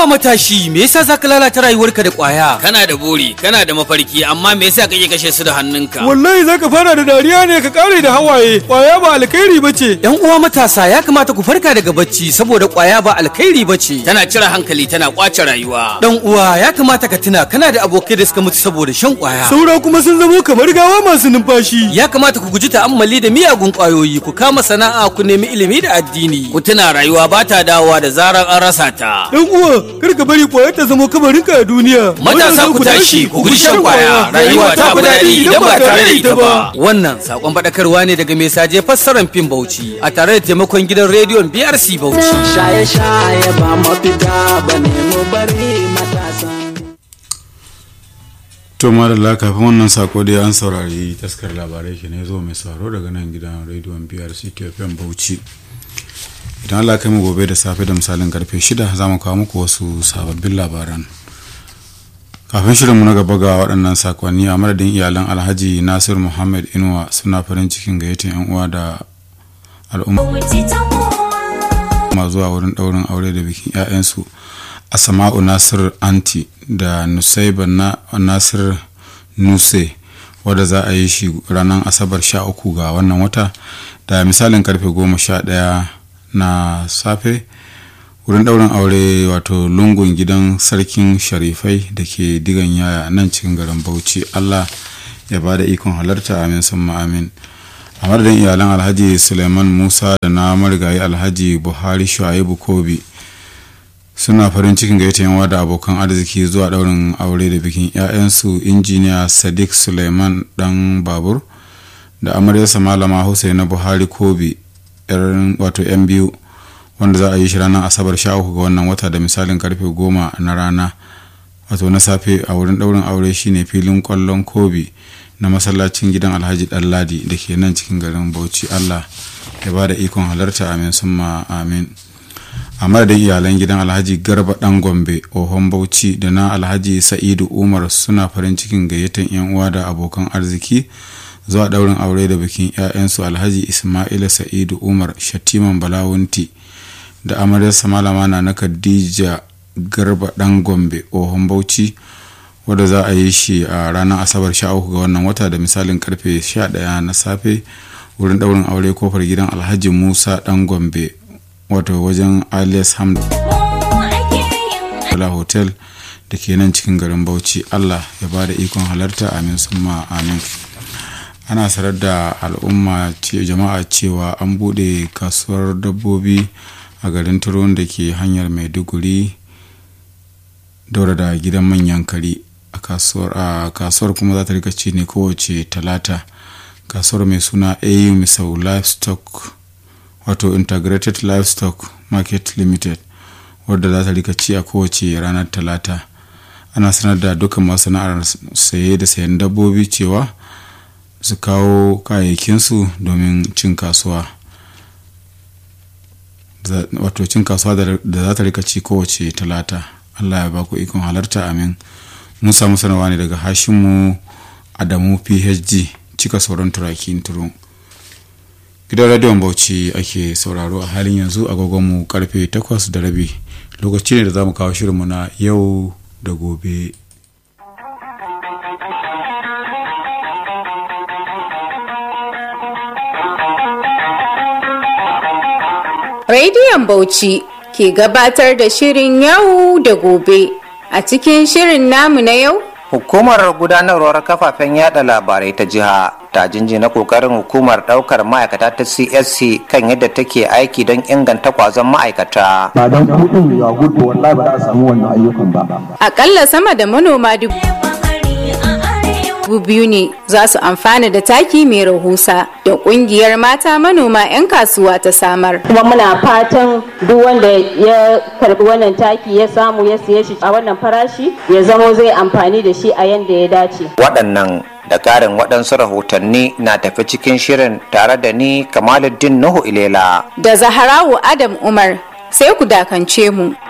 Haba matashi, me yasa zaka lalata rayuwarka da ƙwaya? Kana da buri, kana da mafarki, amma me yasa kake kashe su da hannunka? Wallahi zaka fara da dariya ne ka kare da hawaye. Kwaya ba alkhairi bace. Yan uwa matasa ya kamata ku farka daga bacci saboda ƙwaya ba alkhairi bace. Tana cire hankali, tana kwace rayuwa. Dan uwa ya kamata ka tuna kana da abokai da suka mutu saboda shan ƙwaya. Saura kuma sun zamo kamar gawa masu numfashi. Ya kamata ku guji ta'ammali da miyagun ƙwayoyi, ku kama sana'a, ku nemi ilimi da addini. Ku tuna rayuwa ba ta dawowa da zarar an rasa ta. Dan uwa, kar ka bari kwaya ta zama kabarinka a duniya. Matasa ku tashi, ku guji shan kwaya. Rayuwa ta fi daɗi idan ba tare da ita ba. Wannan sakon faɗakarwa ne daga mai saje fassarar fim Bauchi a tare da taimakon gidan rediyon BRC Bauchi. Shaye-shaye ba mafita ba ne mu bari matasan. to madalla kafin wannan sako dai an saurari taskar labarai ke ne zo mai sauraro daga nan gidan rediyon brc kfm bauchi idan allah kai mu gobe da safe da misalin karfe 6 za mu kawo muku wasu sababbin labaran kafin shirinmu na gaba ga waɗannan sakonni a madadin iyalan alhaji nasir muhammad inuwa suna farin cikin gayyatar yan uwa da al'umma zuwa wurin ɗaurin aure da bikin 'ya'yansu asama'u nasir anti da nusaiba na nasir nuse wadda za a yi shi ranar asabar 13 ga wannan wata da misalin karfe 11 na safe wurin daurin aure wato lungun gidan sarkin sharifai da ke digan yaya nan cikin garin bauchi allah ya ba da ikon halarta amin sun amin a madadin iyalan alhaji suleiman musa da na marigayi alhaji buhari shuaibu kobi suna farin cikin gaita yawa da abokan arziki zuwa daurin aure da bikin 'ya'yansu injiniya sadiq suleiman dan babur da amaryarsa malama husaina buhari kobi wato 'yan biyu wanda za a yi shi ranar asabar sha uku ga wannan wata da misalin karfe goma na rana wato na safe a wurin daurin aure shine filin kwallon kobi na masallacin gidan alhaji ɗanladi da ke nan cikin garin bauchi allah ya ba da ikon halarta amin summa amin a madadin iyalan gidan alhaji garba dan gombe ohon bauchi da na alhaji sa'idu umar suna farin cikin gayyatar yan uwa da abokan arziki zuwa daurin aure da bikin 'ya'yansu alhaji ismaila sa'idu umar shatiman balawunti da amaryarsa malama na na khadija garba dan gombe ohon bauchi wadda za a yi shi a ranar asabar 13 ga wannan wata da misalin karfe 11 na safe wurin daurin aure kofar gidan alhaji musa dan gombe wato wajen alias hamdala hotel da ke nan cikin garin bauchi allah ya ba da ikon halarta amin summa amin ana sanar da al'umma jama'a cewa an bude kasuwar dabbobi a garin turon da ke hanyar maiduguri daura da gidan manyan kari a kasuwar kuma za ta rika ci ne kowace talata kasuwar mai suna au misau livestock wato integrated livestock market limited wadda za ta rika ci a kowace ranar talata ana sanar da dukkan masana'ar saye da sayan dabbobi cewa su kawo kayayyakinsu domin cin kasuwa wato cin kasuwa da za ta rika ci kowace talata allah ya baku ikon halarta amin mun samu sanarwa ne daga hashimu adamu phd cika sauran turakin turun gidan radiyon bauchi ake sauraro a halin yanzu agogonmu karfe 8 da rabi lokaci ne da za mu kawo shirinmu na yau da gobe Radiyon Bauchi ke gabatar da shirin yau da gobe a cikin shirin namu na yau Hukumar gudanarwar kafafen yada labarai ta jiha ta jinjina kokarin hukumar daukar ma'aikata ta CSC kan yadda take aiki don inganta kwazon ma'aikata. Ba don kudin ya gudu wallahi ba za a samu wannan ayyukan ba. Akalla sama da manoma dubu biyu ne za su amfana da taki mai rahusa da kungiyar mata manoma 'yan kasuwa ta samar. Kuma muna fatan duk wanda ya karbi wannan taki ya samu ya siye shi a wannan farashi ya zamo zai amfani da shi a yanda ya dace. Waɗannan da ƙarin waɗansu rahotanni na tafi cikin shirin tare da ni Kamaluddin Nuhu Ilela. Da Zaharawu Adam Umar sai ku dakance mu.